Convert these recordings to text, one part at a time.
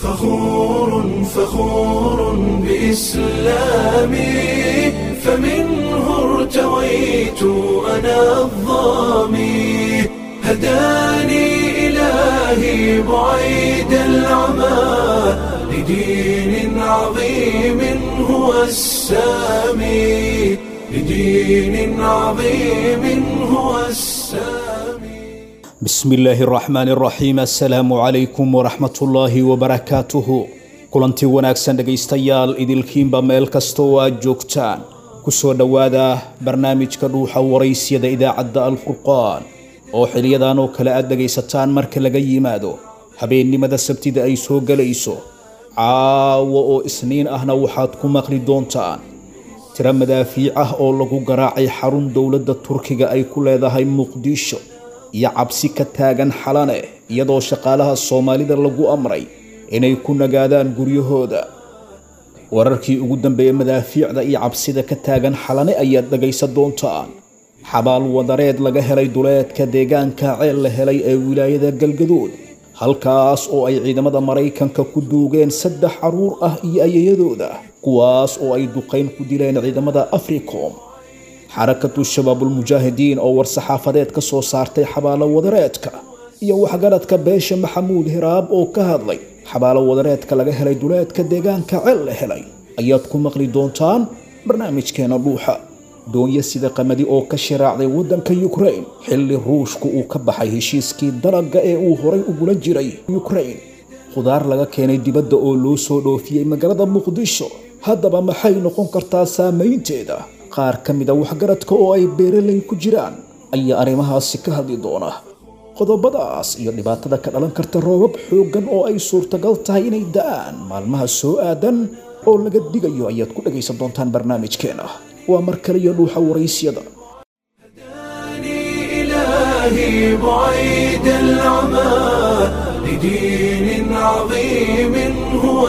فخور فخور بإسلامي فمنه ارتويت أنا الظامي هداني إلهي بعيد العمى لدين عظيم هو السامي لدين عظيم هو السامي بسم illaahi araxmaan araxiim assalaamu calaykum waraxmatullaahi wabarakaatuhu kulantii wanaagsan dhegaystayaal idilkiinba meel kasta oo aad joogtaan ku soo dhowaada barnaamijka dhuuxa waraysyada idaacadda alfurqaan oo xiliyadan oo kale aad dhegaysataan marka laga yimaado habeennimada sabtida ay soo gelayso caawo oo isniin ahna waxaad ku maqli doontaan tiro madaafiic ah oo lagu garaacay xarun dowladda turkiga ay ku leedahay muqdisho iyo cabsi ka taagan xalane iyadoo shaqaalaha soomaalida lagu amray inay ku nagaadaan guryahooda wararkii ugu dambeeyey madaafiicda iyo cabsida ka taagan xalane ayaad dhegaysan doontaan xabaal wadareed laga helay duleedka deegaanka ceel la helay ee wilaayada galgaduud halkaas oo ay ciidamada maraykanka ku duugeen saddex caruur ah iyo ayayadooda kuwaas oo ay duqayn ku dileen ciidamada africom xarakatu shabaabulmujaahidiin oo war-saxaafadeed ka soo saartay xabaalo wadareedka iyo waxgaradka beesha maxamuud hiraab oo ka hadlay xabaalo wadareedka laga helay duleedka deegaanka ceel la helay ayaad ku maqli doontaan barnaamijkeena dhuuxa doonyo sida qamadi oo ka shiraacday waddanka yukrain xilli ruushku uu ka baxay heshiiskii dalagga ee uu horay ugula jiray yukrain khudaar laga keenay dibadda oo loo soo dhoofiyey magaalada muqdisho haddaba maxay noqon kartaa saamaynteeda qaar ka mida waxgaradka oo ay beeraley ku jiraan ayaa arrimahaasi ka hadli doona qodobadaas iyo dhibaatada ka dhalan karta roobab xooggan oo ay suurtagal tahay inay da'aan maalmaha soo aadan oo laga digayo ayaad ku dhagaysan doontaan barnaamijkeena waa mar kale iyo dhuuxa waraysyada هداني إلهي بعيد العمى لدين عظيم هو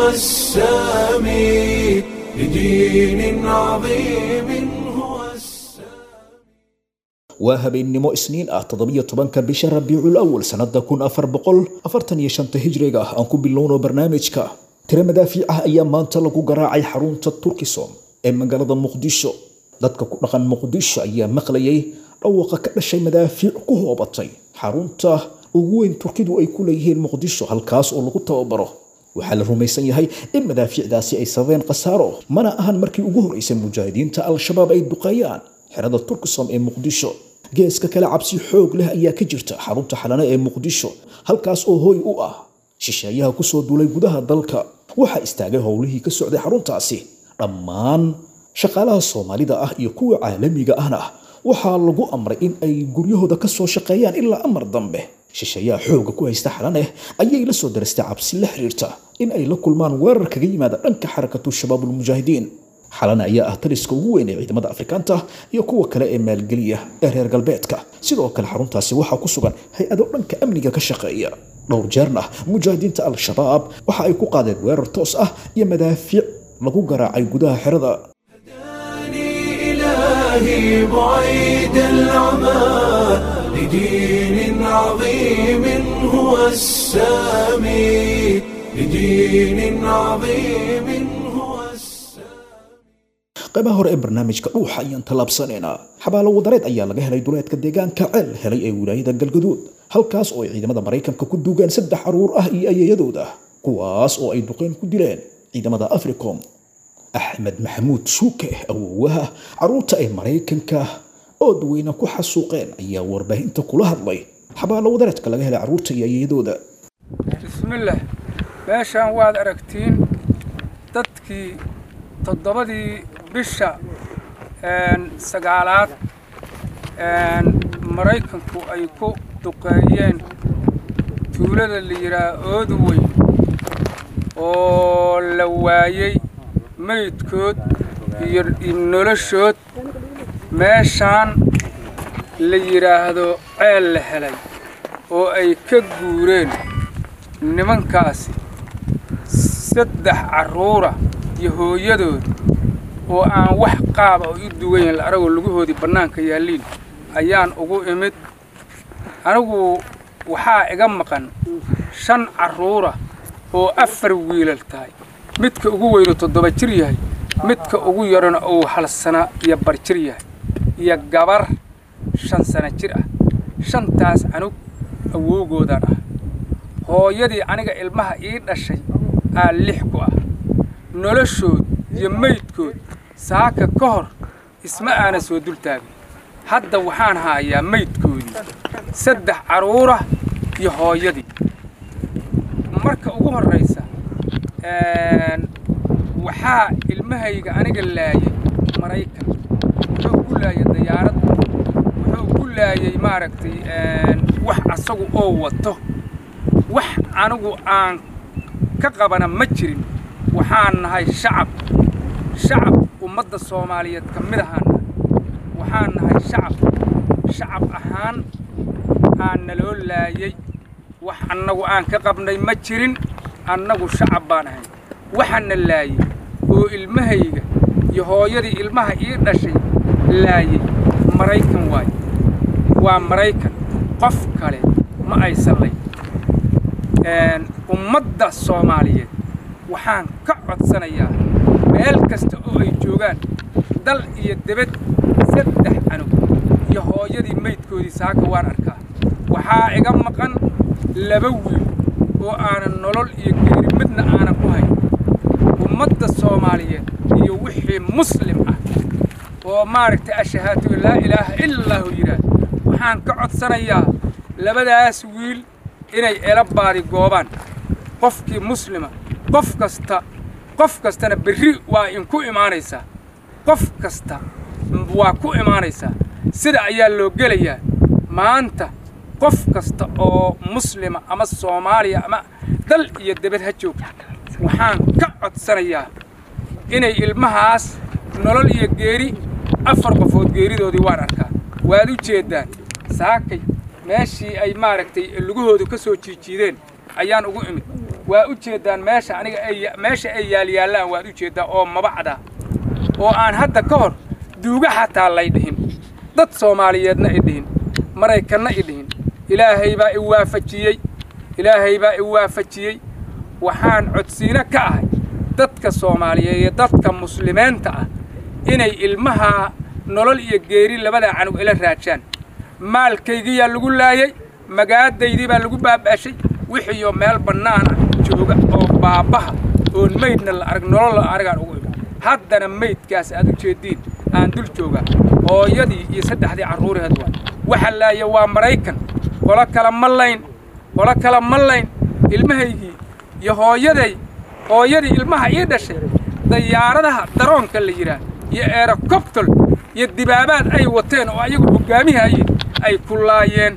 السامي لدين عظيم هو السامي waa habeennimo isniin ah toddobiyo tobanka bisha rabiicul awal sannada kun afar boqol afartan iyo shanta hijriga ah aan ku bilowno barnaamijka tiro madaafiic ah ayaa maanta lagu garaacay xarunta turkisom ee magaalada muqdisho dadka ku dhaqan muqdisho ayaa maqlayay dhawaqa ka dhashay madaafiic ku hoobatay xarunta ugu weyn turkidu ay ku leeyihiin muqdisho halkaas oo lagu tababaro waxaa la rumaysan yahay in madaafiicdaasi ay sababeen khasaaro mana ahan markii ugu horeysay mujaahidiinta al-shabaab ay duqeeyaan xerada turkisom ee muqdisho geeska kale cabsi xoog leh ayaa ka jirta xarunta xalane ee muqdisho halkaas oo hooy u ah shisheeyaha kusoo duulay gudaha dalka waxaa istaagay howlihii ka socday xaruntaasi dhammaan shaqaalaha soomaalida ah iyo kuwa caalamiga ahna waxaa lagu amray in ay guryahooda ka soo shaqeeyaan ilaa amar dambe shisheeyaha xooga ku haysta xalaneh ayay la soo darastay cabsi la xiriirta in ay la kulmaan weerar kaga yimaada dhanka xarakatu shabaabulmujaahidiin xalana ayaa ah taliska ugu weyn ee ciidamada afrikaanta iyo kuwa kale ee maalgeliya ee reer galbeedka sidoo kale xaruntaasi waxaa ku sugan hay-ado dhanka amniga ka shaqeeya dhowr jeerna mujaahidiinta al-shabaab waxa ay ku qaadeen weerar toos ah iyo madaafiic lagu garaacay gudaha xerada هداني إلهي بعيد العمى لدين عظيم هو السامي لدين عظيم هو السامي qaybaha hore ee barnaamijka dhuuxa ayaan tallaabsanaynaa xabaalo wadareed ayaa laga helay duleedka deegaanka ceel helay ee wilaayada galgaduud halkaas oo ay ciidamada maraykanka ku duugeen saddex caruur ah iyo ayayadooda kuwaas oo ay duqeyn ku dileen ciidamada africom axmed maxamuud shuuke awowaha caruurta ay maraykanka oo duweyna ku xasuuqeen ayaa warbaahinta kula hadlay xabaalo wadareedka laga helay caruurta iyo ayayadooda bismillaah meeshaan waad aragtiin dadkii toddobadii bisha sagaalaad maraykanku ay ku duqeeyeen tuulada la yidhaah oodu weyn oo la waayey meydkood iyo noloshood meeshaan la yidhaahdo ceel la helay oo ay ka guureen nimankaasi saddex carruura iyo hooyadood oo aan wax qaaba oo u dugayn la aragoo lugahoodii bannaanka yaalliin ayaan ugu imid anigu waxaa iga maqan shan carruura oo afar wiilal tahay midka ugu weynu toddoba jir yahay midka ugu yarana uu hal sana iyo bar jir yahay iyo gabar shan sana jir ah shantaas canug awowgoodaan ah hooyadii aniga ilmaha ii dhashay aa lix ku ah noloshood iyo maydkood saaka ka hor isma aana soo dul taagin hadda waxaan haayaa maydkoodii saddex carruurah iyo hooyadii marka ugu horraysa waxaa ilmahayga aniga laayay maraykan wuxuu ku laayay dayaarad wuxuu ku laayay maaragtay wax asagu oo wato wax anigu aan ka qabana ma jirin waxaan nahay shacab shacab ummadda soomaaliyeed ka mid ahaan nahay waxaan nahay shacab shacab ahaan aan naloo laayay wax annagu aan ka qabnay ma jirin annagu shacab baan ahay waxaana laayay oo ilmahayga iyo hooyadii ilmaha ii dhashay laayay maraykan waaye waa maraykan qof kale ma aysan lay ummadda soomaaliyeed waxaan ka codsanayaa meel kasta oo ay joogaan dal iyo debed saddex canug iyo hooyadii maydkoodii saaka waan arkaa waxaa iga maqan laba wiil oo aanan nolol iyo geeri midna aanan ku hayn ummadda soomaaliyeed iyo wixii muslim ah oo maaragtay ashahaatu laa ilaaha ila allahu yidhaah waxaan ka codsanayaa labadaas wiil inay ela baadi goobaan qofkii muslima qof kasta qof kastana berri waa inku imaanaysaa qof kasta waa ku imaanaysaa sida ayaa loo gelayaa maanta qof kasta oo muslima ama soomaaliya ama dal iyo debed ha joogta waxaan ka codsanayaa inay ilmahaas nolol iyo geeri afar qofood geeridoodii waan arkaa waad u jeeddaan saakay meeshii ay maaragtay lugahoodu ka soo jiijiideen ayaan ugu imid waa u jeeddaan meesha aniga ay meesha ay yaalyaallaan waad u jeeddaa oo mabacda oo aan hadda ka hor duuga xataa lay dhihin dad soomaaliyeedna i dhihin maraykanna i dhihin ilaahay baa i waafajiyey ilaahay baa i waafajiyey waxaan codsiino ka ahay dadka soomaaliyeed iyo dadka muslimiinta ah inay ilmahaa nolol iyo geeri labadaa canug ila raajaan maalkaygiyaa lagu laayay magaadaydii baa lagu baaba'shay wixiioo meel bannaana jooga oo baabbaha oon maydna la arag nolol la aragaan ugu imi haddana maydkaas aad u jeeddiin aan dul joogaa hooyadii iyo saddexdii carruuraheed waay waxa laaya waa maraykan qolo kale ma layn qolo kale ma layn ilmahaygii iyo hooyaday hooyadii ilmaha ii dhashay dayaaradaha daroonka la yidhaah iyo eerokobtol iyo dibaabaad ay wateen oo ayagu hoggaamihayeen ay ku laayeen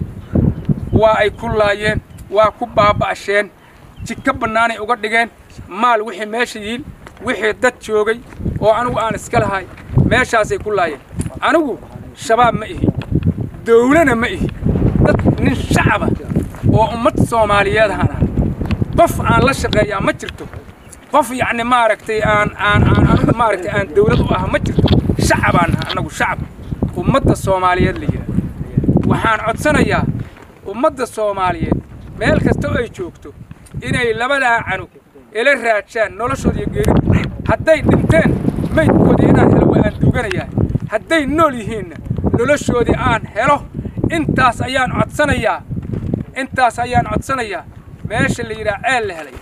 waa ay ku laayeen waa ku baaba'asheen jidka bannaanay uga dhigeen maal wixii meesha yiil wixii dad joogay oo anugu aan iska lahay meeshaasay ku laayeen anigu shabaab ma ihi dawlana ma ihi dad nin shacaba oo ummad soomaaliyeed ahaan ah qof aan la shaqeeyaa ma jirto qof yacni maaragtay aan aan aan anigu maaragtay aan dawlad u ah ma jirto shacabaan naha annagu shacab ummadda soomaaliyeed la yidhaah waxaan codsanayaa ummadda soomaaliyeed meel kasta oo ay joogto inay labadaa canug ila raajaan noloshooda iyo geerida hadday dhinteen maydkoodii inaan helo waa aan duuganayaa hadday nool yihiinna noloshoodii aan helo intaas ayaan codsanayaa intaas ayaan codsanayaa meesha la yidhaha ceel la helay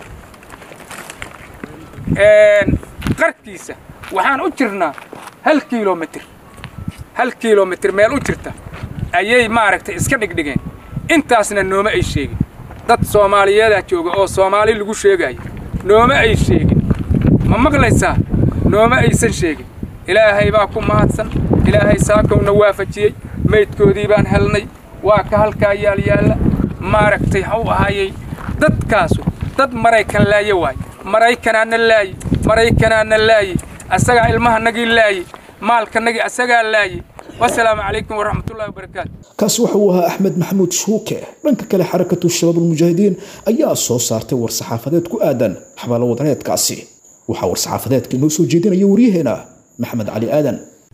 qarkiisa waxaan u jirnaa hal kilomitir hal kilomitir meel u jirta ayay maaragtay iska dhigdhigeen intaasna nooma ay sheegin dad soomaaliyeedaa jooga oo soomaali lagu sheegayo nooma ay sheegin ma maqlaysaa nooma aysan sheegin ilaahay baa ku mahadsan ilaahay saakowna waafajiyey maydkoodii baan helnay waa ka halkaa yaalyaalla maaragtay ha u ahaayey dadkaasu dad maraykan laaye waaye maraykanaana laaye maraykanaana laaye asagaa ilmahanagii laaye maalkanagii asagaa laaye wasalaamu calaykum waraxmatullahi wabarakaatu kaasi waxa uu ahaa axmed maxamuud shuuke dhanka kale xarakatu shabaab ulmujaahidiin ayaa soo saartay war-saxaafadeed ku aadan xabaalo wadareedkaasi waxaa war-saxaafadeedka inoo soo jeedinaya waryaheena maxamed cali aadan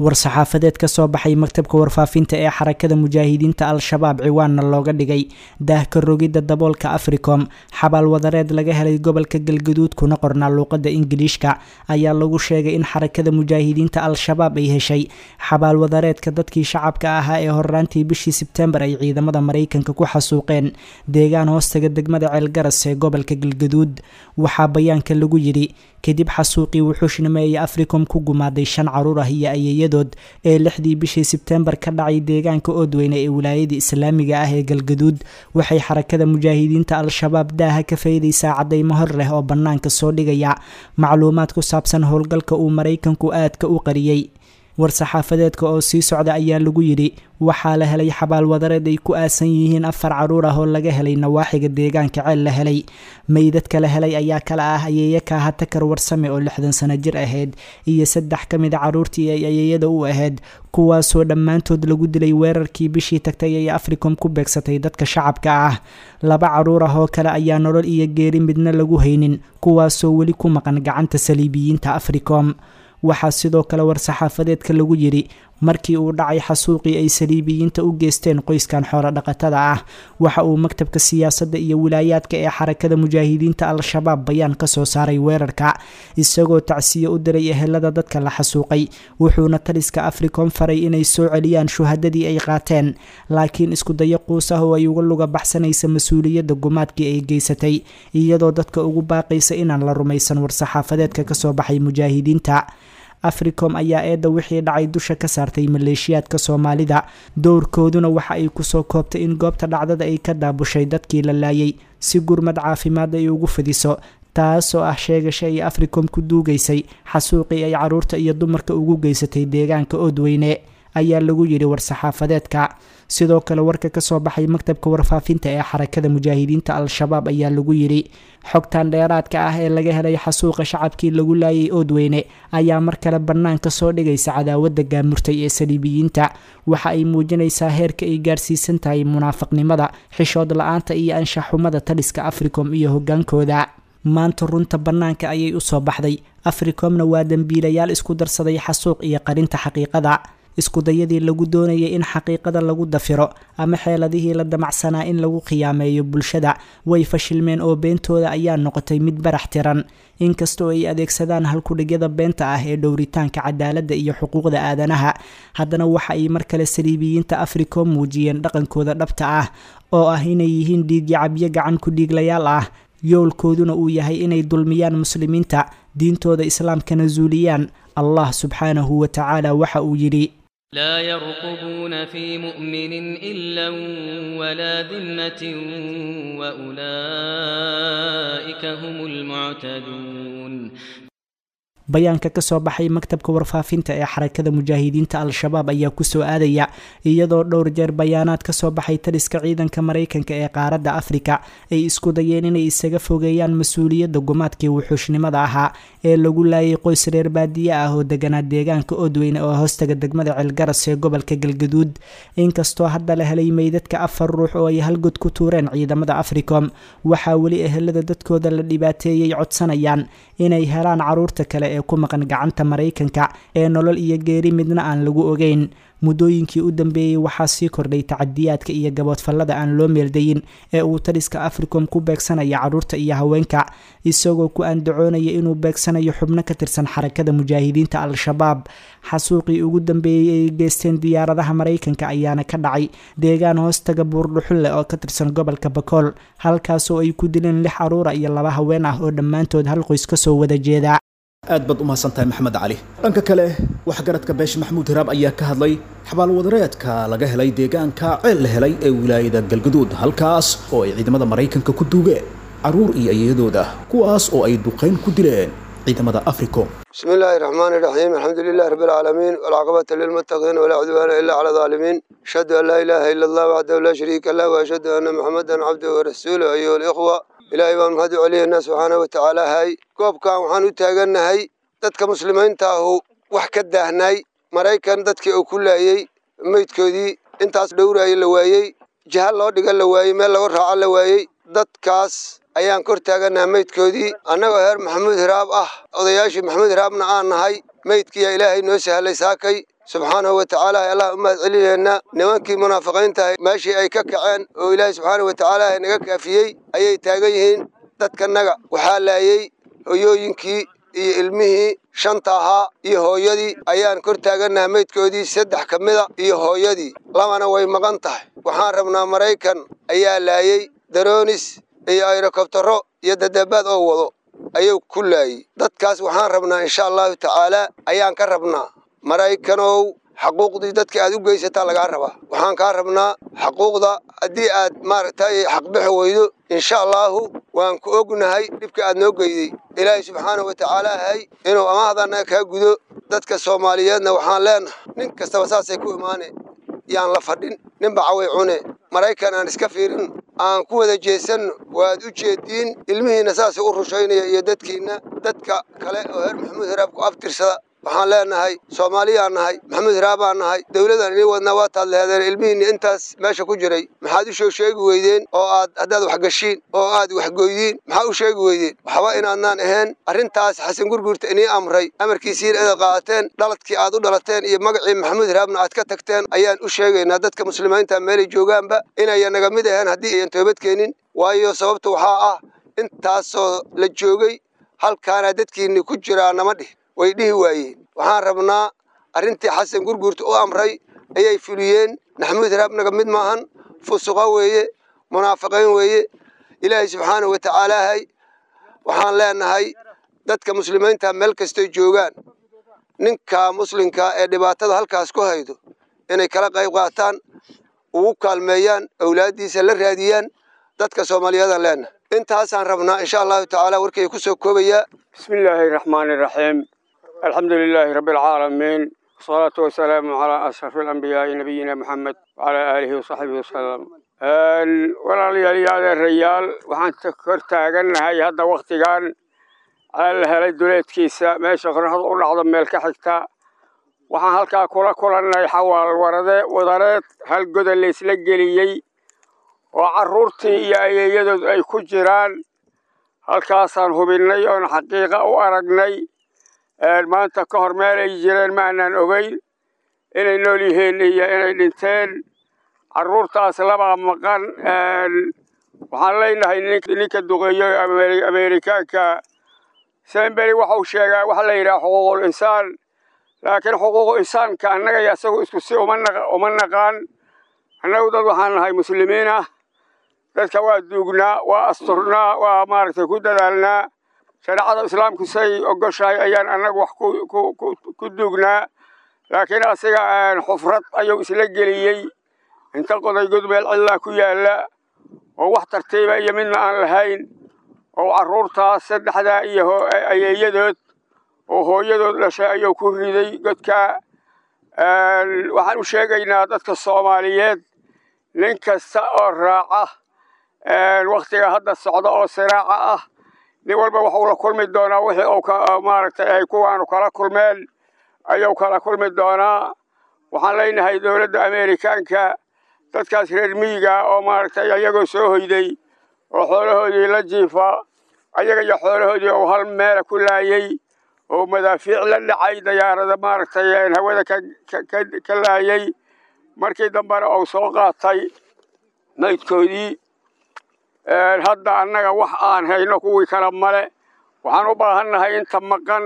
war-saxaafadeed ka soo baxay maktabka warfaafinta ee xarakada mujaahidiinta al-shabaab ciwaanna looga dhigay daahka rogidda daboolka africom xabaal wadareed laga helay gobolka galgaduud kuna qornaa luuqadda ingiliishka ayaa lagu sheegay in xarakada mujaahidiinta al-shabaab ay heshay xabaal wadareedka dadkii shacabka ahaa ee horraantii bishii sebtembar ay ciidamada maraykanka ku xasuuqeen deegaan hoostaga degmada ceelgaras ee gobolka galgaduud waxaa bayaanka lagu yidhi kadib xasuuqii wuxuushnimo ee africom ku gumaaday shan caruur ah iyo ayeeyadood ee lixdii bishii sebtembar ka dhacay deegaanka oodweyne ee wilaayada islaamiga ah ee galgaduud waxay xarakada mujaahidiinta al-shabaab daaha ka faydaysaa cadaymo hor leh oo bannaanka soo dhigaya macluumaad ku saabsan howlgalka uu maraykanku aadka u qariyey war-saxaafadeedka oo sii socda ayaa lagu yidhi waxaa la helay xabaal wadareed ay ku aasan yihiin afar caruur ah oo laga helay nawaaxiga deegaanka ceel la helay meydadka la helay ayaa kala ah ayeeya kaaha takar warsame oo lixdan sano jir ahayd iyo saddex ka mid a caruurtii ay ayeeyada u ahayd kuwaasoo dhammaantood lagu dilay weerarkii bishii tagtay ay africom ku beegsatay dadka shacabka ah laba caruur ah oo kale ayaa nolol iyo geeri midna lagu haynin kuwaasoo weli ku maqan gacanta saliibiyiinta africom waxaa sidoo kale war-saxaafadeedka lagu yidhi markii uu dhacay xasuuqii ay saliibiyiinta u geysteen qoyskan xoolo dhaqatada ah waxa uu maktabka siyaasadda iyo wilaayaadka ee xarakada mujaahidiinta al-shabaab bayaan ka soo saaray weerarka isagoo tacsiye u diray ehelada dadka la xasuuqay wuxuuna taliska africom faray inay soo celiyaan shuhadadii ay qaateen laakiin iskudayo quus ah oo ay uga luga baxsanaysa mas-uuliyadda gumaadkii ay geysatay iyadoo dadka ugu baaqaysa inaan la rumaysan war-saxaafadeedka kasoo baxay mujaahidiinta africom ayaa eedda wixii dhacay dusha ka saartay maleeshiyaadka soomaalida dowrkooduna waxa ay kusoo koobtay in goobta dhacdada ay ka daabushay dadkii la laayay si gurmad caafimaad ay ugu fidiso taasoo ah sheegasha ay africom ku duugaysay xasuuqii ay caruurta iyo dumarka ugu geysatay deegaanka oodweyne ayaa lagu yidhi war-saxaafadeedka sidoo kale warka ka soo baxay maktabka warfaafinta ee xarakada mujaahidiinta al-shabaab ayaa lagu yidhi xogtan dheeraadka ah ee laga helay xasuuqa shacabkii lagu laayay oodweyne ayaa mar kale bannaanka soo dhigaysa cadaawadda gaamurtay ee saliibiyiinta waxa ay muujinaysaa heerka ay gaarsiisan tahay munaafaqnimada xishood la-aanta iyo anshaxumada taliska africom iyo hoggaankooda maanta runta bannaanka ayay usoo baxday africomna waa dembiilayaal isku darsaday xasuuq iyo qarinta xaqiiqada iskudayadii lagu doonayay in xaqiiqada lagu dafiro ama xeeladihii la damacsanaa in lagu khiyaameeyo bulshada way fashilmeen oo beentooda ayaa noqotay mid barax tiran inkastoo ay adeegsadaan halkudhigyada beenta ah ee dhowritaanka cadaaladda iyo xuquuqda aadanaha haddana waxa ay mar kale saliibiyiinta africom muujiyeen dhaqankooda dhabta ah oo ah inay yihiin dhiigyacabyo gacan ku dhiiglayaal ah yoolkooduna uu yahay inay dulmiyaan muslimiinta diintooda islaamkana zuuliyaan allah subxaanahu wa tacaala waxa uu yidhi لا يرقبون في مؤمن إلا ولا ذمة وأولئك هم المعتدون bayaanka ka soo baxay maktabka warfaafinta ee xarakada mujaahidiinta al-shabaab ayaa kusoo aadaya iyadoo dhowr jeer bayaanaad ka soo baxay taliska ciidanka maraykanka ee qaaradda afrika ay isku dayeen inay isaga fogeeyaan mas-uuliyadda gumaadkii wuxuushnimada ahaa ee lagu laayay qoys reer baadiye ah oo deganaa deegaanka oodweyne oo hoostaga degmada ceelgaras ee gobolka galgaduud inkastoo hadda la helay meydadka afar ruux oo ay halgod ku tuureen ciidamada africom waxaa weli ehelada dadkooda la dhibaateeyey codsanayaan inay helaan caruurta kale ee ku maqan gacanta maraykanka ee nolol iyo geeri midna aan lagu ogeyn muddooyinkii u dambeeyey waxaa sii kordhay tacadiyaadka iyo gaboodfallada aan loo meeldayin ee uu taliska africom ku beegsanaya caruurta iyo haweenka isagoo ku andacoonaya inuu beegsanayo xubno ka tirsan xarakada mujaahidiinta al-shabaab xasuuqii ugu dambeeyey ay geysteen diyaaradaha maraykanka ayaana ka dhacay deegaan hoostaga buurdhuxulle oo ka tirsan gobolka bakool halkaasoo ay ku dileen lix caruura iyo laba haween ah oo dhammaantood hal qoys kasoo wada jeeda aad baad u mahadsantahay maxamed cali dhanka kale waxgaradka beesha maxamuud hiraab ayaa ka hadlay xabaalwadareedka laga helay deegaanka ceel la helay ee wilaayada galgaduud halkaas oo ay ciidamada maraykanka ku duugeen carruur iyo iyadooda kuwaas oo ay duqayn ku dileen ciidamada africom بسم الله الرحمن الرحيم الحمد لله رب العالمين والعقبة للمتقين ولا عدوان إلا على الظالمين أشهد أن لا إله إلا الله وحده لا شريك له وأشهد أن محمدا عبده ورسوله أيها الإخوة إلهي بان مهد عليه الناس سبحانه وتعالى هاي كوب كان وحان وتاغن هاي دادك مسلمين تاهو وحكا داهناي مرايكان دادك أو كل أيي ميت كودي انتاس دورا أي لوايي جهال الله دقال لوايي ميل لغر رعا لوايي دادكاس ayaan kor taaganaha meydkoodii annagoo heer maxamuud hiraab ah odayaashii maxamuud hiraabna aan nahay meydkiiyaa ilaahay noo sahlay saakay subxaanahu wa tacaala allah u mahad celiyeena nimankii munaafiqiintahay meeshii ay ka kaceen oo ilaahay subxaanahu wa tacaala naga kaafiyey ayay taagan yihiin dadkanaga waxaa laayey hoyooyinkii iyo ilmihii shanta ahaa iyo hooyadii ayaan kor taagannaha meydkoodii saddex ka mida iyo hooyadii labana way maqan tahay waxaan rabnaa maraykan ayaa laayey daroonis iyo ayrokobtaro iyo dadabaad oo wado ayuu ku laayey dadkaas waxaan rabnaa insha allahu tacaalaa ayaan ka rabnaa maraykanow xaquuqdii dadka aad u geysataa lagaa rabaa waxaan kaa rabnaa xaquuqda haddii aad maaragtay xaqbixi weydo insha allaahu waan ku ognahay dhibka aad noo geyday ilaahay subxaanahu wa tacaala hay inuu amahdana kaa gudo dadka soomaaliyeedna waxaan leenahay nin kastaba saasay ku imaane yaan la fadhin ninba caway cune maraykan aan iska fiirin aan ku wada jeesanno waad u jeediin ilmihiinna saasay u rushaynaya iyo dadkiinna dadka kale oo heer maxamuud heraab ku abtirsada waxaan leenahay soomaaliyaan nahay maxamuud hiraabaan nahay dowladaan inii wadnaa waa taad leheedeen ilmihiinni intaas meesha ku jiray maxaad u soo sheegi weydeen oo aad haddaad wax gashiin oo aad waxgoydiin maxaa u sheegi weydeen waxba inaadnaan ahayn arrintaas xasan gurgurta inii amray amarkiisiina inaad qaateen dhaladkii aad u dhalateen iyo magacii maxamuud hiraabna aad ka tagteen ayaan u sheegaynaa dadka muslimiinta meelay joogaanba inayan naga mid ahayn haddii ayan toobad keenin waayo sababta waxaa ah intaasoo la joogay halkaana dadkiinni ku jiraa nama dhih way dhihi waayeen waxaan rabnaa arrintii xasan gurgurta u amray ayay fuliyeen maxamuud hiraab naga mid maahan fusuqa weeye munaafiqiin weeye ilaahay subxaanahu wa tacaalaahay waxaan leenahay dadka muslimiinta meel kastay joogaan ninka muslimka ee dhibaatada halkaas ku haydo inay kala qayb qaataan ugu kaalmeeyaan awlaaddiisa la raadiyaan dadka soomaaliyeedaan leenahay intaasaan rabnaa insha allahu tacaala warkay ku soo koobayaa بسم الله الرحمن الرحيم الحمد لله رب العالمين والصلاة والسلام على أشرف الأنبياء نبينا محمد وعلى آله وصحبه وسلم walaalyaal reyaal waxaan kor taagannahay hadda wakhtigan ceel helay duleedkiisa meesha qorraxdu u dhacdo meel ka xigta waxaan halkaa kula kulannay xawaal warade wadareed hal goda laysla geliyey oo carruurtii iyo ayeeyadood ay ku jiraan halkaasaan hubinnay oon xaqiiqa u aragnay maanta ka hor meel ay jireen ma aanaan ogeyn inay nool yihiin iyo inay dhinteen carruurtaas labaa maqan waxaan leenahay ninka duqeeyo ameerikaanka semberi waxau sheegaa waxa la yidhaha xuquuqul insaan laakiin xuquuqu insaanka annaga iyo isagu isku si uma naqaan annagu dad waxaan nahay muslimiin ah dadka waa duugnaa waa asturnaa waa maaragtay ku dadaalnaa shareecada islaamku say ogoshahay ayaan annagu wax ku duugnaa laakiin asiga xufrad ayuu isla geliyey inta qoday godmeel cidlaa ku yaalla oo wax tartiiba iyo midna aan lahayn oo carruurtaas saddexdaa iyo ayeeyadood oo hooyadood dhashay ayuu ku riday godkaa waxaan u sheegaynaa dadka soomaaliyeed nin kasta oo raaca wakhtiga hadda socda oo siraaca ah nin walba waxuu la kulmi doonaa wixii uu maaragtay ay kuwaanu kala kulmeen ayuu kala kulmi doonaa waxaan leenahay dowladda ameerikaanka dadkaas reer miyiga oo maaragtay ayagoo soo hoyday oo xoolahoodii la jiifa ayaga iyo xoolahoodii uu hal meela ku laayey oo madaafiic la dhacay dayaarada maaragtay hawada ka laayey markii dambena uu soo qaatay maydkoodii hadda annaga wax aan hayno kuwii kale male waxaan u baahannahay inta maqan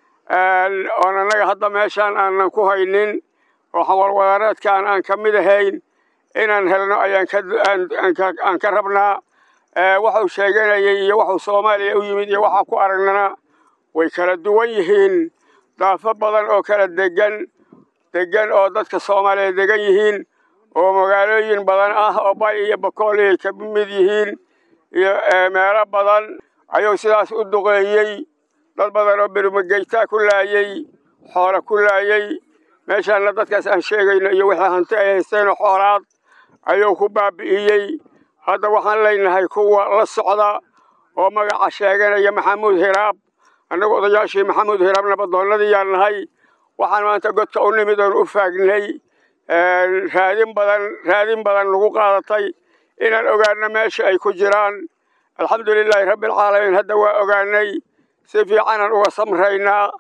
oon annaga hadda meeshaan aanan ku haynin oo xawalwadareedkaan aan ka mid ahayn inaan helno ayaan aan ka rabnaa waxuu sheeganayay iyo waxuu soomaaliya u yimid iyo waxaa ku aragnana way kala duwan yihiin daafo badan oo kala degan degan oo dadka soomaaliya degan yihiin oo magaalooyin badan ah oo bay iyo bakool ay ka mid yihiin iyo meelo badan ayuu sidaas u duqeeyey dad badan oo bermageytaa ku laayey xoolo ku laayey meeshaana dadkaas aan sheegayno iyo wixii hanti ay haysteenoo xoolaad ayuu ku baabi'iyey hadda waxaan leenahay kuwa la socda oo magaca sheeganaya maxamuud hiraab annagu odayaashii maxamuud hiraab nabadoonnadiiyaan nahay waxaan maanta godka u nimid oon u faagnay raadin badan raadin badan lagu qaadatay inaan ogaano meesha ay ku jiraan alxamdulilaahi rabbialcaalamiin hadda waa ogaanay si fiicanaan uga samraynaa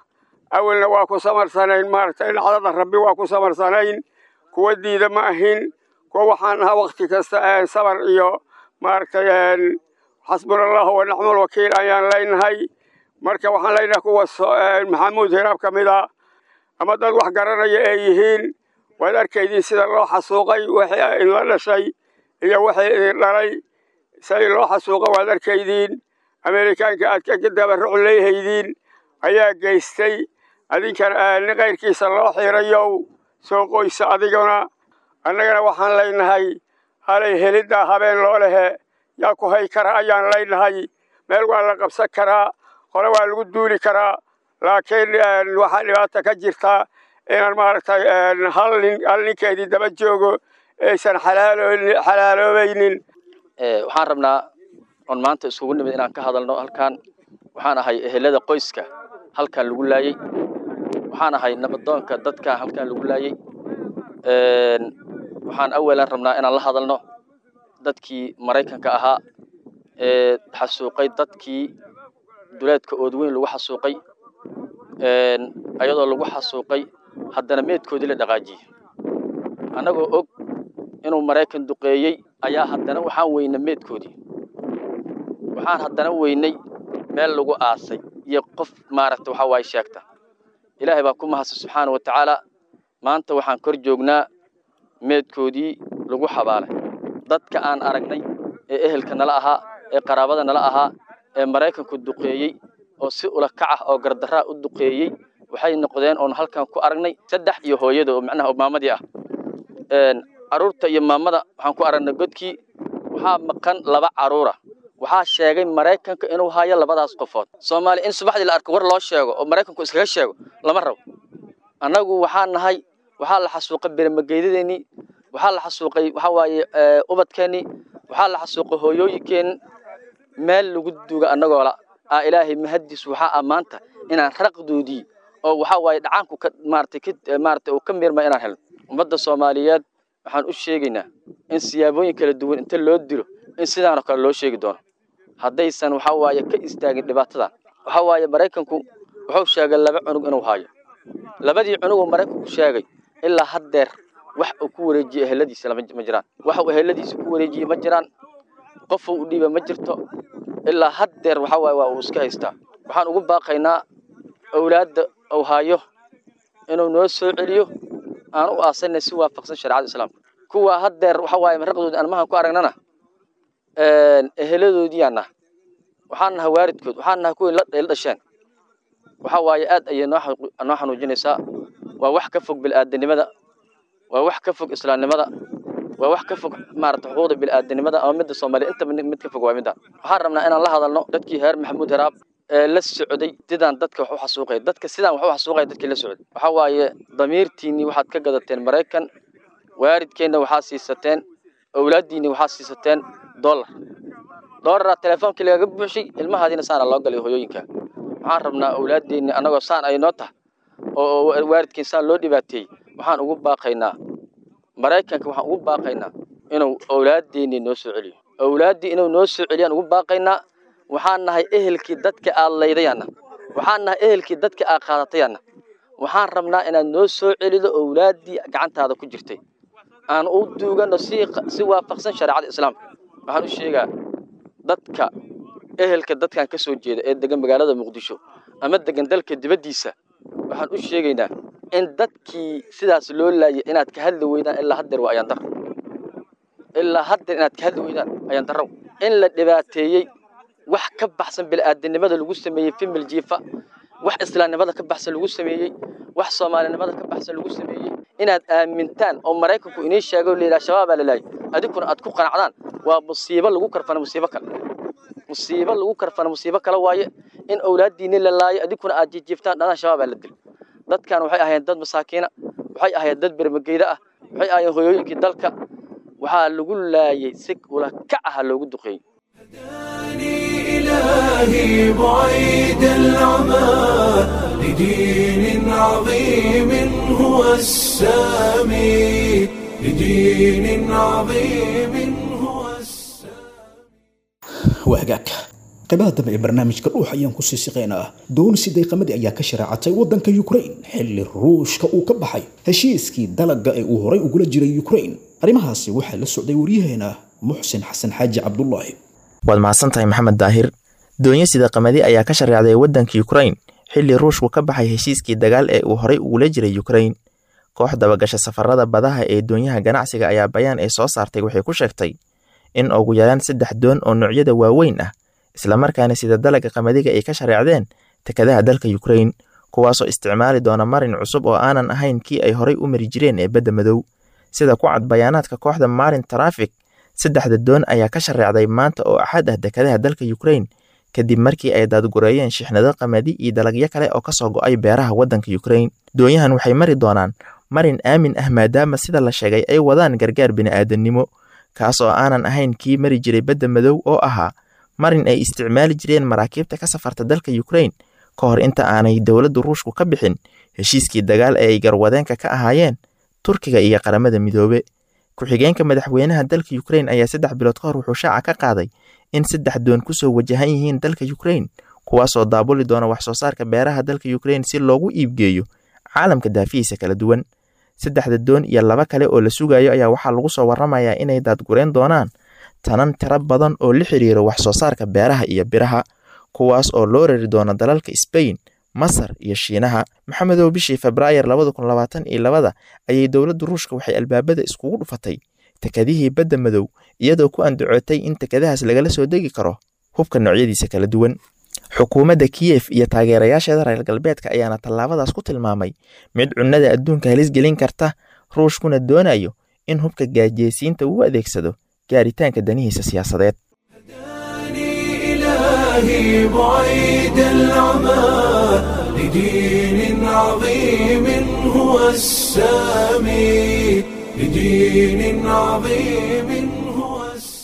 awalna waa ku samarsanayn maaragtay dhacdada rabbi waa ku samarsanayn kuwa diida ma ahin kuwa waxaan ahaa wakti kasta sabar iyo maaragtay xasbuna allahu wa nicmal wakiil ayaan leynahay marka waxaan leynahay kuwa maxamuud hiraab ka mid a ama dad wax garanaya ay yihiin waad arkaydiin sida loo xasuuqay wixii idinla dhashay iyo wixii idin dhalay say loo xasuuqa waad arkaydiin ameerikaanka aad ka dabaruc leehaydiin ayaa geystay adinkana nin kayrkiisa loo xiirayow soo qoysa adiguna annagana waxaan leynahay halay heliddaa habeen loo lehe yaa ku hay kara ayaan leynahay meel waa la qabsan karaa hore waa lagu duuli karaa laakiin waxaa dhibaata ka jirta inaan maaragtay hal nin hal ninkeedii daba joogo aysan xalaaloobaynin waxaan rabnaa on maanta isugu nimid inaan ka hadalno halkan waxaan ahay ehelada qoyska halkan lagu laayey waxaan ahay nabadoonka dadka halkan lagu laayey waxaan awalan rabnaa inaan la hadalno dadkii maraykanka ahaa ee xasuuqay dadkii duleedka oodweyn lagu xasuuqay ayadoo lagu xasuuqay haddana meedkoodii la dhaqaajiyey annagoo og inuu maraykan duqeeyey ayaa haddana waxaan weynay meedkoodii waxaan haddana weynay meel lagu aasay iyo qof maaragta waxa waaye sheegta ilaahay baa ku mahadsan subxaana wa tacaala maanta waxaan kor joognaa meedkoodii lagu xabaalay dadka aan aragnay ee ehelka nala ahaa ee qaraabada nala ahaa ee maraykanku duqeeyey oo si ula kac ah oo gardaraa u duqeeyey waxay noqdeen oon halkan ku aragnay saddex iyo hooyada oo macnaha maamadii ah caruurta iyo maamada waxaan ku aragnay godkii waxaa maqan laba caruura waxaa sheegay maraykanka inuu hayo labadaas qofood soomaaliya in subaxdii la arko war loo sheego oo maraykanku iskaga sheego lama rabo annagu waxaa nahay waxaa la xasuuqay bermageydadeenii waxaa la xasuuqay waxaa waaye ubadkeennii waxaa la xasuuqay hooyooyinkeenni meel lagu duuga annagoola aa ilaahay mahaddiis waxaa ah maanta inaan raqdoodii oo waxaa waaye dhacaanku ka maaratay ka maaratay uu ka miirma inaan helno ummadda soomaaliyeed waxaan u sheegaynaa in siyaabooyin kala duwan inta loo dilo in sidaanoo kale loo sheegi doono haddaysan waxaa waaye ka istaagin dhibaatadan waxaa waaye maraykanku wuxuu sheegay laba cunug inuu haayo labadii cunuguu maraykanku sheegay ilaa haddeer wax uu ku wareejiyey eheladiisa ma jiraan wax uu eheladiisa ku wareejiyey ma jiraan qof uu dhiiba ma jirto ilaa haddeer waxaa waaye waa uu iska haystaa waxaan ugu baaqaynaa awlaadda uu haayo inuu noo soo celiyo aan u aasanay si waafaqsan shareecada islaamka kuwa haddeer waxaa waaye raqdooda aan mahan ku aragnana eheladoodiiyaan naha waxaan nahay waaridkood waxaan nahay kuwii la dhasheen waxaa waaye aad ayay noo xanuujinaysaa waa wax ka fog bil'aadanimada waa wax ka fog islaamnimada waa wax ka fog maarata xuquuqda bil'aadanimada ama midda soomaaliya intaba mid ka fog waa midaan waxaan rabnaa inaan la hadalno dadkii heer maxamuud heraab ee la socday sidaan dadka wax u xasuuqaya dadka sidaan wax u xasuuqaya dadkii la socday waxaa waaye damiirtiinnii waxaad ka gadateen maraykan waaridkeenna waxaa siisateen awlaaddiinni waxaa siisateen dollar dollaraa teleefoonkii lagaga buuxshay ilmahaadiina saana loo galay hooyooyinka waxaan rabnaa awlaaddeennii annagoo saan ay noo tahay oo waalidkeen saan loo dhibaateeyey waxaan ugu baaqaynaa maraykanka waxaan ugu baaqaynaa inuu awlaaddeennii noo soo celiyo awlaaddii inuu noo soo celiyaan ugu baaqaynaa waxaan nahay ehelkii dadka aad laydayaanna waxaan nahay ehelkii dadka aad qaadatayaanna waxaan rabnaa inaad noo soo celido awlaaddii gacantaada ku jirtay aan u duugano si si waafaqsan shareecada islaamka waxaan u sheegaa dadka ehelka dadkan ka soo jeeda ee degan magaalada muqdisho ama degan dalka dibaddiisa waxaan u sheegaynaa in dadkii sidaas loo laayay inaad ka hadli weydaan ilaa haddeer waa ayaan darro ilaa haddeer inaad ka hadli weydaan ayaan darro in la dhibaateeyey wax ka baxsan bil'aadanimada lagu sameeyey fimil jiifa wax islaamnimada ka baxsan lagu sameeyey wax soomaalinimada ka baxsan lagu sameeyey inaad aamintaan oo maraykanku inii sheego layidhaha shabaabaa la laayay adinkuna aad ku qanacdaan waa musiibo lagu karfana musiibo kale musiibo lagu karfana musiibo kale waaye in awlaaddiinni la laayo adinkuna aad jijiiftaan dhadaan shabaabaa la dil dadkan waxay ahaayeen dad masaakiina waxay ahaayeen dad bermageyda ah waxay ahaayeen hoyooyinkii dalka waxaa lagu laayay si ula kac aha loogu duqeeyey إلهي بعيد العمى لدين عظيم هو السامي لدين عظيم هو السامي waa hagaag qaybaha dambe ee barnaamijka dhuux ayaan kusii siqeynaa doon siday qamadi ayaa ka sharaacatay waddanka ukrain xilli ruushka uu ka baxay heshiiskii dalagga ee uu horay ugula jiray ukrain arrimahaasi waxaa la socday waryaheena muxsin xasan xaaji cabdulaahi waad mahadsantahay maxamed daahir doonyo sida qamadi ayaa ka shareecday waddanka ukrain xilli ruushku ka baxay heshiiskii dagaal ee uu horay ugula jiray ukrain koox dabagasha safarada badaha ee doonyaha ganacsiga ayaa bayaan ay soo saartay waxay ku sheegtay in ugu yaraan saddex doon oo noocyada waaweyn ah islamarkaana sida dalagga qamadiga ay ka shareecdeen tekadaha dalka ukrain kuwaasoo isticmaali doona marin cusub oo aanan ahayn kii ay horay u mari jireen ee badda madow sida ku cad bayaanaadka kooxda marin trafik saddexda doon ayaa ka shareecday maanta oo axad ah dekadaha dalka ukrain kadib markii ay daadgureeyeen shixnado qamadi iyo dalagyo kale oo kasoo go'ay beeraha waddanka ukrain doonyahan waxay mari doonaan marin aamin ah maadaama sida la sheegay ay wadaan gargaar bini'aadannimo kaas oo aanan ahayn kii mari jiray badda madow oo ahaa marin ay isticmaali jireen maraakiibta ka safarta dalka ukrain ka hor inta aanay dowladda ruushku ka bixin heshiiskii dagaal ee ay garwadeenka ka ahaayeen turkiga iyo qaramada midoobe ku-xigeenka madaxweynaha dalka ukrain ayaa saddex bilood ka hor wuxuu shaaca ka qaaday in saddex doon kusoo wajahan yihiin dalka ukrain kuwaasoo daabuli doona wax soo saarka beeraha dalka ukrain si loogu iibgeeyo caalamka daafihiisa kala duwan saddexda doon iyo laba kale oo la sugayo ayaa waxaa lagu soo warramayaa inay daadgureen doonaan tanan tiro badan oo la xiriira wax soo saarka beeraha iyo biraha kuwaas oo loo rari doono dalalka sbain masar iyo shiinaha maxamedow bishii februaayar labada kun labaatan iyo labada ayay dowladda ruushka waxay albaabada iskugu dhufatay tekadihii badda madow iyadoo ku andacootay in tekadahaas lagala soo degi karo hubka noocyadiisa kala duwan xukuumadda kiyef iyo taageerayaasheeda reer galbeedka ayaana tallaabadaas ku tilmaamay mid cunnada adduunka halis gelin karta ruushkuna doonayo in hubka gaajeysiinta uu adeegsado gaaritaanka danihiisa siyaasadeed إلهي بعيد العمى لدين عظيم هو السامي لدين عظيم هو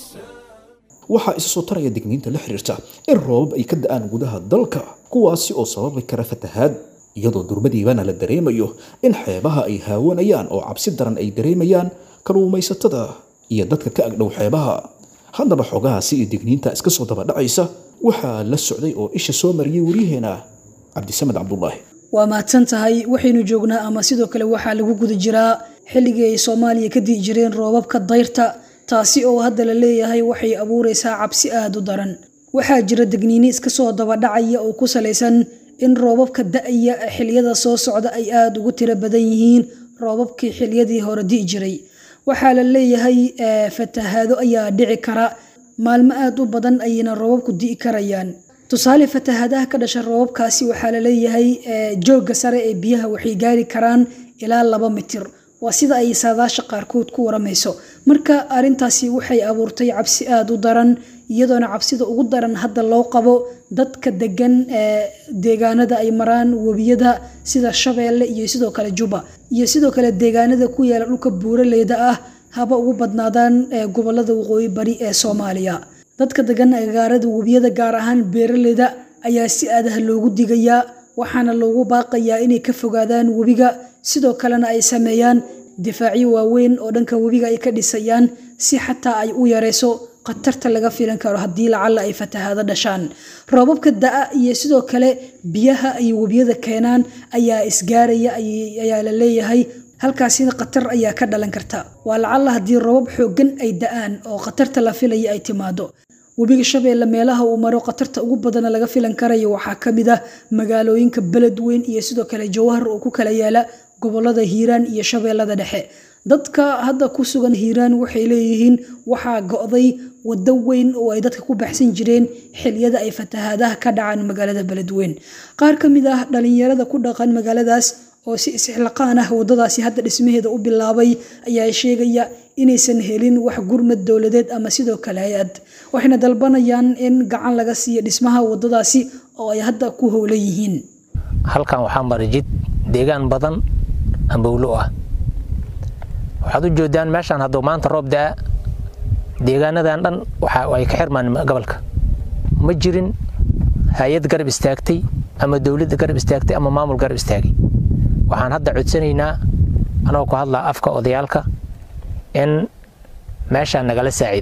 waxaa isa soo taraya digniinta la xiriirta in roobab ay ka da'aan gudaha dalka kuwaasi oo sababi kara fatahaad iyadoo durbadiibana la dareemayo in xeebaha ay haawanayaan oo cabsi daran ay dareemayaan kalluumaysatada iyo dadka ka agdhow xeebaha haddaba xogahaasi iyo digniinta iska soo dabadhacaysa waxaa la socday oo isha soo mariyey waryaheena cabdisamed cabdulaahi waa mahadsan tahay waxaynu joognaa ama sidoo kale waxaa lagu guda jiraa xilligii ay soomaaliya ka di'i jireen roobabka dayrta taasi oo hadda la leeyahay waxay abuuraysaa cabsi aada u daran waxaa jira degniini iska soo dabadhacaya oo ku salaysan in roobabka da'aya xiliyada soo socda ay aada ugu tiro badan yihiin roobabkii xiliyadii hore di'i jiray waxaa la leeyahay fatahaado ayaa dhici kara maalmo aada u badan ayayna roobabku di'i karayaan tusaale fatahaadaha ka dhasha roobabkaasi waxaa la leeyahay joogga sare ee biyaha waxay gaari karaan ilaa laba mitir waa sida ay saadaasha qaarkood ku waramayso marka arintaasi waxay abuurtay cabsi aada u daran iyadoona cabsida ugu daran hadda loo qabo dadka degan deegaanada ay maraan webiyada sida shabeelle iyo sidoo kale juba iyo sidoo kale deegaanada ku yaala dhulka buuraleyda ah haba ugu badnaadaan gobolada waqooyi bari ee soomaaliya dadka degan agagaarada webiyada gaar ahaan beeraleyda ayaa si aadaha loogu digayaa waxaana loogu baaqayaa inay ka fogaadaan webiga sidoo kalena ay sameeyaan difaacyo waaweyn oo dhanka webiga ay ka dhisayaan si xataa ay u yareyso khatarta laga filan karo haddii lacalla ay fatahaado dhashaan roobabka da'a iyo sidoo kale biyaha ay webiyada keenaan ayaa isgaaraya ayaa la leeyahay halkaasina khatar ayaa ka dhalan karta waa lacalla haddii roobab xooggan ay da'aan oo khatarta la filaya ay timaado webiga shabeelle meelaha uu maro khatarta ugu badana laga filan karayo waxaa ka mid ah magaalooyinka beledweyn iyo sidoo kale jawahar oo ku kala yaala gobolada hiiraan iyo shabeellada dhexe dadka hadda ku sugan hiiraan waxay leeyihiin waxaa go'day waddo weyn oo ay dadka ku baxsan jireen xiliyada ay fatahaadaha ka dhacaan magaalada beledweyn qaar ka mid ah dhalinyarada ku dhaqan magaaladaas oo si isxilaqaan ah waddadaasi hadda dhismaheeda u bilaabay ayaa sheegaya inaysan helin wax gurmad dowladeed ama sidoo kale hay-ad waxayna dalbanayaan in gacan laga siiyo dhismaha waddadaasi oo ay hadda ku howlan yihiin halkan waxaa mara jid deegaan badan ambowlo ah waxaad u joodaan meeshaan hadduu maanta roob daa deegaanadan dhan waxa ay ka xirmaan gobolka ma jirin hay-ad garab istaagtay ama dowladda garab istaagtay ama maamul garab istaagay waxaan hadda codsanaynaa anagoo ku hadlaa afka odayaalka in meeshaa nagala saacida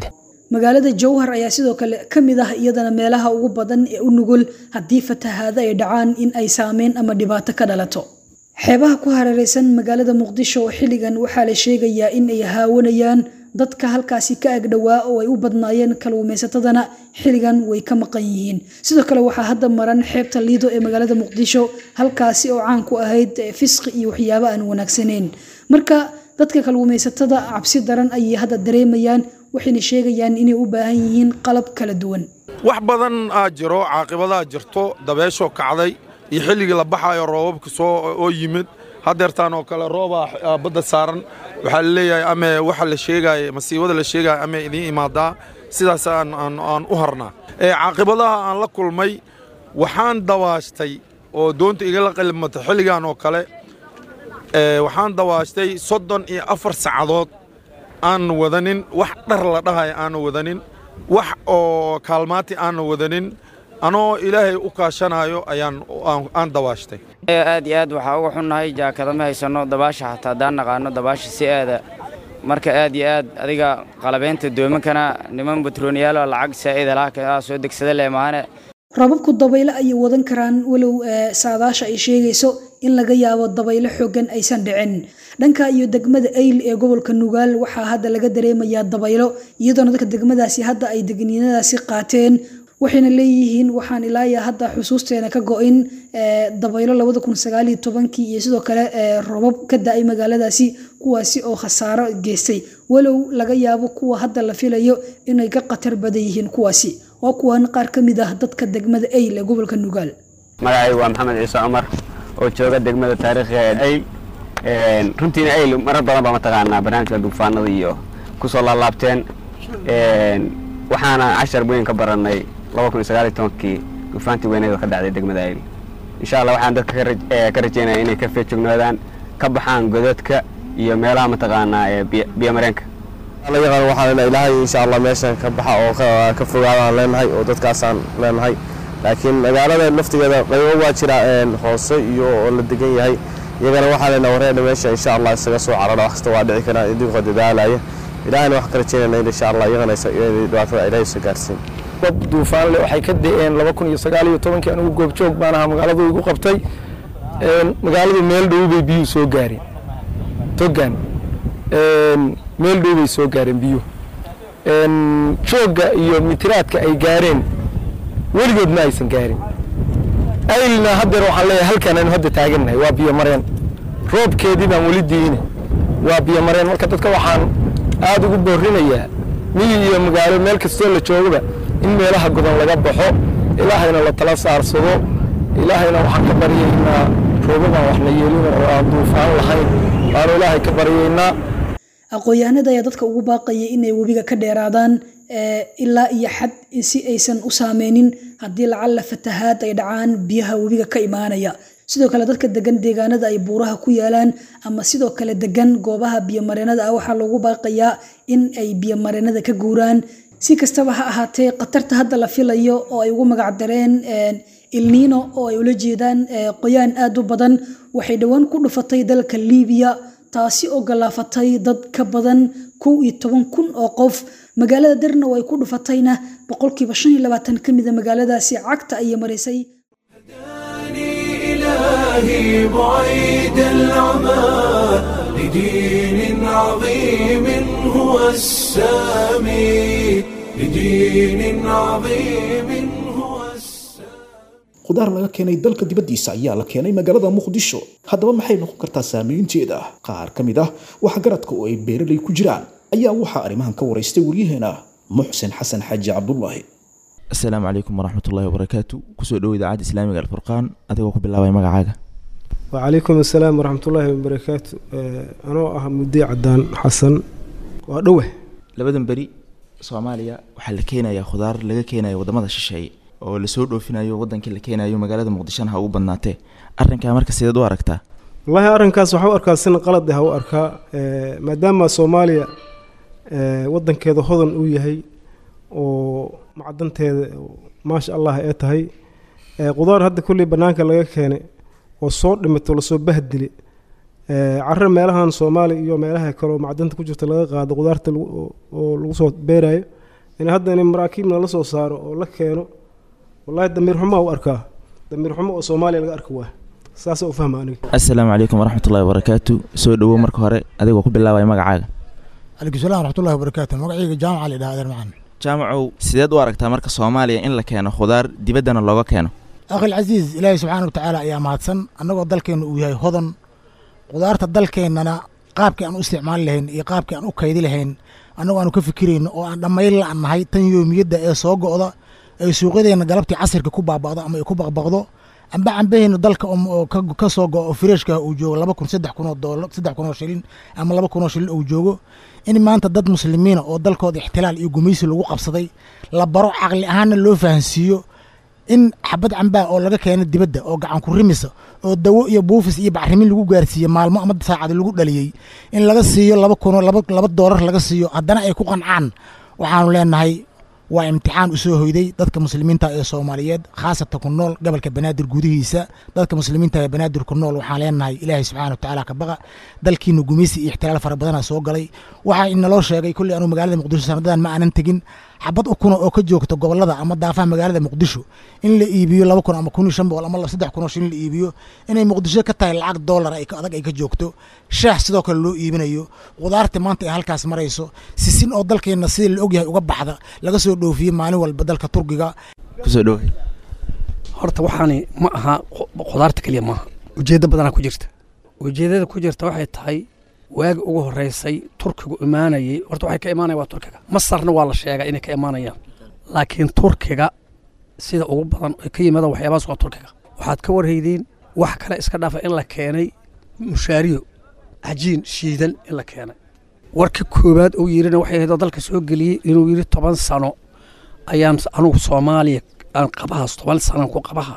magaalada jowhar ayaa sidoo kale ka mid ah iyadana meelaha ugu badan ee u nugul haddii fatahaado ay dhacaan in ay saameyn ama dhibaato ka dhalato xeebaha ku hareereysan magaalada muqdisho oo xilligan waxaa la sheegayaa in ay haawanayaan dadka halkaasi ka agdhowaa oo ay u badnaayeen kalluumaysatadana xilligan way ka maqan yihiin sidoo kale waxaa hadda maran xeebta liido ee magaalada muqdisho halkaasi oo caan ku ahayd fisqi iyo waxyaabo aan wanaagsaneyn marka dadka kalluumaysatada cabsi daran ayay hadda dareemayaan waxayna sheegayaan inay u baahan yihiin qalab kala duwan wax badan aa jiro caaqibadaa jirto dabeeshoo kacday iyo xilligii la baxayo roobabka soo oo yimid hadeertaan oo kale roobaa badda saaran waxaa la leeyahay ame waxa la sheegaya masiibada la sheegaya ame idiin imaadaa sidaas aan u harnaa caaqibadaha aan la kulmay waxaan dawaashtay oo doonta igala qalimatay xilligan oo kale waxaan dawaashtay soddon iyo afar saacadood aan wadanin wax dhar la dhahay aana wadanin wax oo kaalmaati aana wadanin anoo ilaahay u kaashanayo ayaan aan dawaashtay aad iyo aad waxaa uga xunnahay jaakada ma haysanno dabaasha xataa haddaan naqaano dabaasha si aada marka aad iyo aad adiga qalabeynta doomankana niman batrooniyaalo lacag saa'ida laha soo degsada leh maahane roobabku dabaylo ayay wadan karaan walow saadaasha ay sheegayso in laga yaabo dabaylo xoogan aysan dhicin dhanka iyo degmada ayl ee gobolka nugaal waxaa hadda laga dareemayaa dabaylo iyadoona dadka degmadaasi hadda ay degniinadaasi qaateen waxayna leeyihiin waxaan ilaaya hadda xusuusteena ka go-in dabaylo labada kun sagaaliyo tobankii iyo sidoo kale roobab ka da-ay magaaladaasi kuwaasi oo khasaaro geystay walow laga yaabo kuwa hadda la filayo inay ka khatar badan yihiin kuwaasi waa kuwan qaar ka mid ah dadka degmada ayl ee gobolka nugaal magacaygu waa maxamed ciise cumar oo jooga degmada taariikhiga ee ayl runtiina ayl marar badan baa mataqaanaa barnaamijka duufaanada iyo kusoo laalaabteen waxaana cashar weyn ka barannay kii duufaantii weyneed oo ka dhacday degmada ayl insha allah waxaan dadka ka rajeynaya inay ka feejognoodaan ka baxaan godadka iyo meelaha mataqaanaa ee biyomareenka yaqaan waxaan leenahay ilaahay insha allah meeshan ka baxa oo ka fogaadaan leenahay oo dadkaasaan leenahay laakiin magaalada laftigeeda qaybo waa jira hoose iyo oo la degan yahay iyagana waxaa leenahay wareena meesha insha allah isaga soo carara wax kasta waa dhici karaa idinkoo dadaalaya ilaahayna wax ka rajeynayna insha allah iyagana dhibaatada ilaahay soo gaarsiin dad duufaanle waxay ka da-een laba kun iyo sagaal iyo tobankii anigu goobjoog baan ahaa magaaladu igu qabtay magaaladu meel dhow bay biyuhu soo gaareen togan meel dhow bay soo gaareen biyuhu joogga iyo mitiraadka ay gaareen weligood ma aysan gaarin aylna haddeer waxaan leeyahay halkan aynu hadda taagannahay waa biyo mareen roobkeedii baan weli diine waa biyo mareen marka dadka waxaan aada ugu boorinayaa miyi iyo magaalo meel kastoo la joogaba in meelaha godan laga baxo ilaahayna la tala saarsado ilaahayna waxaan ka baryaynaa roobabaan wax la yeelin oo aan duufaan lahayn waanu ilaahay ka baryaynaa aqoon-yahanada ayaa dadka ugu baaqaya inay webiga ka dheeraadaan ilaa iyo xad si aysan u saameynin haddii lacalla fatahaad ay dhacaan biyaha webiga ka imaanaya sidoo kale dadka degan deegaanada ay buuraha ku yaalaan ama sidoo kale degan goobaha biyomareenada ah waxaa loogu baaqayaa in ay biyomareenada ka guuraan si kastaba ha ahaatee khatarta hadda la filayo oo ay ugu magacdareen ilniino oo ay ula jeedaan qoyaan aad u badan waxay dhowaan ku dhufatay dalka liibiya taasi oo galaafatay dad ka badan kow iyo toban kun oo qof magaalada darna oo ay ku dhufatayna boqolkiiba shan iyo labaatan ka mida magaaladaasi cagta ayay marisay إلهي بعيد العمى لدين عظيم هو السامي لدين عظيم هو khudaar laga keenay dalka dibaddiisa ayaa la keenay magaalada muqdisho haddaba maxay noqon kartaa saameynteeda qaar ka mid ah waxgaradka oo ay beeralay ku jiraan ayaa waxaa arrimahan ka waraystay waryaheena muxsin xasan xaaji cabdulaahi asalaamu calaykum waraxmatullaahi wabarakaatu kusoo dhowo idaacadda islaamiga alfurqaan adigoo ku bilaabay magacaaga wacalaykum asalaam waraxmatullaahi wabarakaatu anoo ah mudday cadaan xasan waa dhowe labadan beri soomaaliya waxaa la keenayaa khudaar laga keenayo wadamada shisheeye oo lasoo dhoofinayo wadankii la keenayo magaalada muqdishona ha ugu badnaatee arrinkaa marka sideed u aragtaa wallaahi arrinkaas waxaa u arkaa sina qalad ah u arkaa maadaama soomaaliya wadankeeda hodan uu yahay oo macdanteeda maasha allah ee tahay qudaar hadda kulley bannaanka laga keenay oo soo dhimato lasoo bahdili carre meelahan soomaaliya iyo meelaha kale oo macdanta ku jirta laga qaado qudaarta oo lagu soo beerayo in hadda in maraakiibna la soo saaro oo la keeno wallahi damiir xumaa u arkaa damiir xumo oo soomaaliya laga arka waa saasa u fahma aniga assalaamu calaykum waraxmatullahi wabarakaatu soo dhowow marka hore adigoo ku bilaabaya magacaaga calaykum salaam waraxmatullahi wabarakaatu magacayga jaamaca la yidhaha adeer macaan jaamacow sideed u aragtaa marka soomaaliya in la keeno khudaar dibaddana looga keeno akhil casiis ilaahay subxaana wa tacaala ayaa mahadsan annagoo dalkeenna uu yahay hodan khudaarta dalkeennana qaabkii aan u isticmaali lahayn iyo qaabkii aan u kaydi lahayn annagoo aanu ka fikirayno oo aan dhammayn la nahay tan yoomiyadda ee soo go'da ee suuqyadeenna galabtii casirka ku baaba'do ama ay ku baqbaqdo amba cambaheenna dalka oo ka soo go'o oo fireeshka uu joogo laba kun saddex kun oo doolar saddex kun oo shilin ama laba kun oo shilin uu joogo in maanta dad muslimiina oo dalkooda ixtilaal iyo gumaysi lagu qabsaday la baro caqli ahaanna loo fahansiiyo in xabad cambaa oo laga keeno dibadda oo gacan ku rimisa oo dawo iyo buufis iyo bacrimin lagu gaarsiiye maalmo ama saacad lagu dhaliyey in laga siiyo laba kunoo laba doolar laga siiyo haddana ay ku qancaan waxaanu leenahay waa imtixaan u soo hoyday dadka muslimiinta ee soomaaliyeed khaasatan ku nool gobolka banaadir gudihiisa dadka muslimiinta ee banaadir ku nool waxaan leenahay ilaahay subxaana watacaala ka baqa dalkiina gumaysi iyo ixtilaal fara badana soo galay waxaa inaloo sheegay kulley anuu magaalada muqdisho sanadadan ma aanan tegin xabad ukuna oo ka joogta gobolada ama daafaha magaalada muqdisho in la iibiyo laba kun ama kun iyo shan boqol ama saddex kun oo shilin la iibiyo inay muqdisho ka tahay lacag doolar adag ay ka joogto shaah sidoo kale loo iibinayo khudaarta maanta ay halkaas marayso sisin oo dalkeenna sidii la ogyahay uga baxda laga soo dhoofiye maalin walba dalka turkiga kusoo dhowe horta waxaani ma aha khudaarta keliya maaha ujeeddo badanaa ku jirta ujeeddada ku jirta waxay tahay waagi ugu horreysay turkigu imaanayey horta waxay ka imaanaya waa turkiga masarna waa la sheegaa inay ka imaanayaan laakiin turkiga sida ugu badan ay ka yimaadaan waxyaabahaas waa turkiga waxaad ka warhaydiin wax kale iska dhaafa in la keenay mushaariyo cajiin shiidan in la keenay warka koowaad uu yidhina waxay ahayd oo dalka soo geliyey inuu yidhi toban sano ayaan anugu soomaaliya aan qabahaas toban sanaan ku qabaha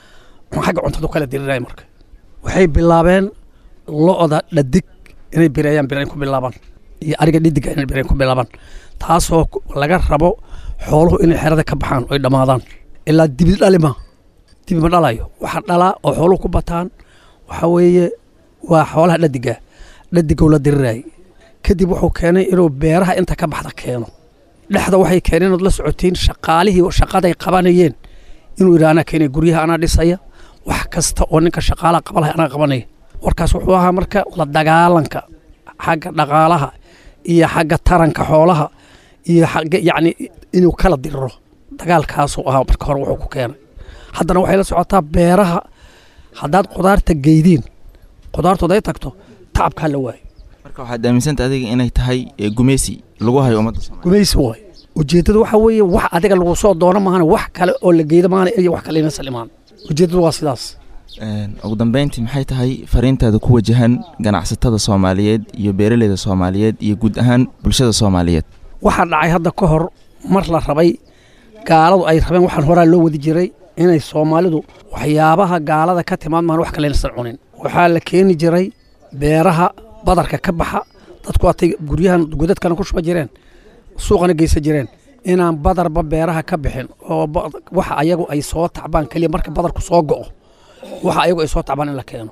xagga cuntadu kala dirinaya marka waxay bilaabeen lo'da dhadig inay bireeyaan birayn ku bilaabaan iyo ariga dhidiga inay birayn ku bilaabaan taasoo laga rabo xooluhu inay xerada ka baxaan oy dhammaadaan ilaa dibi dhalima dibi ma dhalayo waxa dhalaa oo xooluhu ku bataan waxa weeye waa xoolaha dhadiga dhadigow la dirirayay kadib wuxuu keenay inuu beeraha inta ka baxda keeno dhexda waxay keeneen ood la socotiin shaqaalihii shaqaday qabanayeen inuu yidhi anaa keenay guryaha anaa dhisaya wax kasta oo ninka shaqaalaha qabalahay anaa qabanaya warkaas wuxuu ahaa marka la dagaalanka xagga dhaqaalaha iyo xagga taranka xoolaha iyo xagga yacni inuu kala diriro dagaalkaasuu ahaa marka hore wuxuu ku keenay haddana waxay la socotaa beeraha haddaad khudaarta geydiin khudaartood ay tagto tacabkaa la waayo marka waxaad aaminsanta adiga inay tahay gumeysi lagu hayo ummadda gumeysi waay ujeeddadu waxa weeye wax adiga lagu soo doono maahane wax kale oo la geydo maahane iyo wax kale inaysan imaan ujeeddadu waa sidaas ugu dambeyntii maxay tahay fariintaada ku wajahan ganacsatada soomaaliyeed iyo beeraleyda soomaaliyeed iyo guud ahaan bulshada soomaaliyeed waxaa dhacay hadda ka hor mar la rabay gaaladu ay rabeen waxaan horaa loo wadi jiray inay soomaalidu waxyaabaha gaalada ka timaad maan wax kale inaysan cunin waxaa la keeni jiray beeraha badarka ka baxa dadku waatay guryahan godadkana ku shuba jireen suuqana geysan jireen inaan badarba beeraha ka bixin oo waxa ayagu ay soo tacbaan keliya marka badarku soo go'o waxa ayagu ay soo tacbaan in la keeno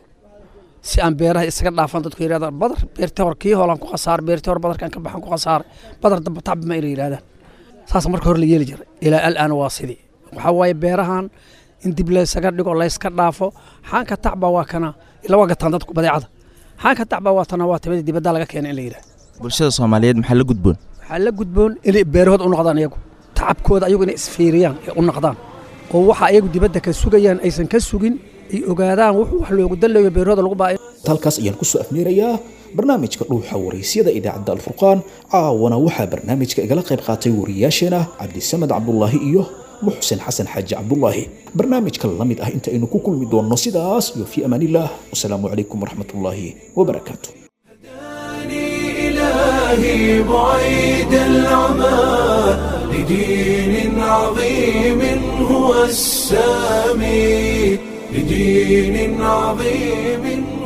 si aan beeraha isaga dhaafan dadku yidhahdaan badar beertii hore kii hoolaan ku khasaar beertii hore badarkan ka baxan ku khasaaray badar damba tacbi ma inay yidhahdaan saas marka hore la yeeli jiray ilaa al'aan waa sidii waxaa waaye beerahan in dib laysaga dhigo layska dhaafo xaanka tacba waa kana ila waa gataan dadku badeecada xaanka tacba waa tana waa timada dibadda laga keena in la yidhahdo bulshada soomaaliyeed maxaa la gudboon waxaa la gudboon inay beerahooda u noqdaan iyagu tacabkooda ayagu inay isfiiriyaan ee u noqdaan oo waxa ayagu dibadda ka sugayaan aysan ka sugin ay ogaadaan wuxuu wax loogu dalayo beerahooda lagu baayo halkaas ayaan ku soo afneerayaa barnaamijka dhuuxa waraysyada idaacadda alfurqaan caawana waxaa barnaamijka igala qayb qaatay wariyaasheena cabdisamed cabdulaahi iyo muxsen xasan xaaji cabdulaahi barnaamijka la mid ah inta aynu ku kulmi doonno sidaas iyo fii amaanillaah wasalaamu calaykum waraxmatullaahi wabarakaatu إلهي بعيد العمى لدين عظيم هو السامي لدين عظيم